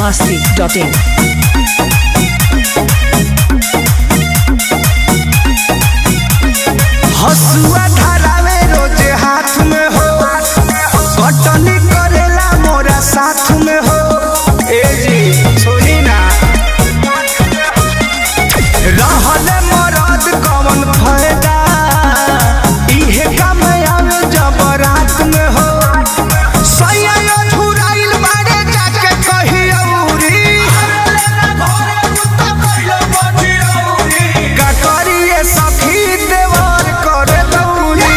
masti.in. हसुआ धरावे रोजे हाथ में हो कटनी करेला मोरा साथ में हो ए जी सुनी ना रहल मरद कवन फायदा इहे काम आवे जब रात में हो सैया झुराइल बाड़े जाके कही औरी का करिए सखी देवर करे दौरी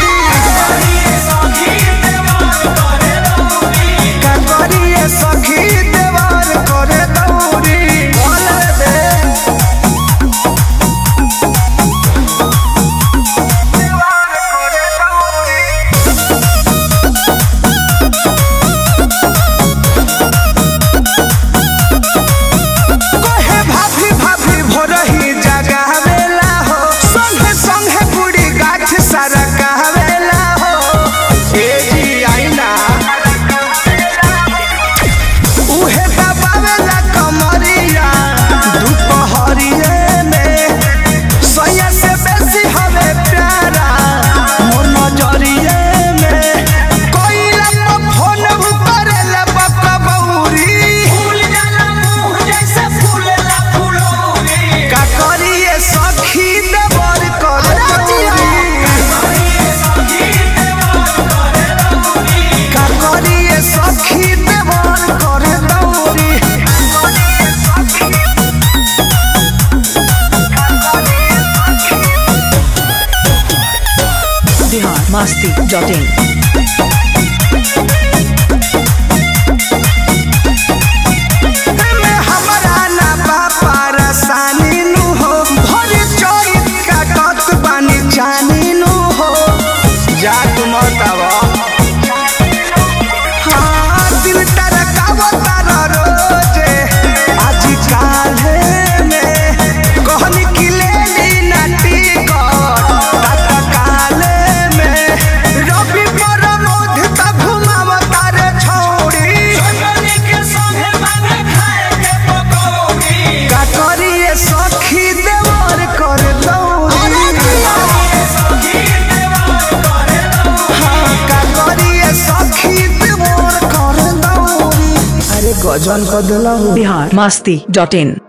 का करिए सखी देवर करे दौरी बोले दे देवर करे दौरी कहे भाभी भाभी भोरही जगावेला हो संगे संगे बुढ़ी गाछ सारा कहवेला हो ए जी आईना उहे दबावेला कमरिया दुपहरिए में सैया से बेसी हवे प्यारा मोर नजरिए में कोइला पर फोन करेला बकबौरी का करिए सखी देवर कर का करिए सखी देवर कर दौरी Bihar masti.in. में हमरा ना बापा रसानी नु हो भरी चोरी काटत बानी जानी नु हो जा तुम तब हाँ दिल तरकावो तार रोजे आज काल्हे में कहनी कि ले ली ना टिकट तत्काले में रवि पर मोध तक घुमाव तारे छौड़ी का करिए सखी देवर कर दौरी हाँ, का करिए सखी देवर कर दौरी अरे गजन कर दिला Bihar masti.in.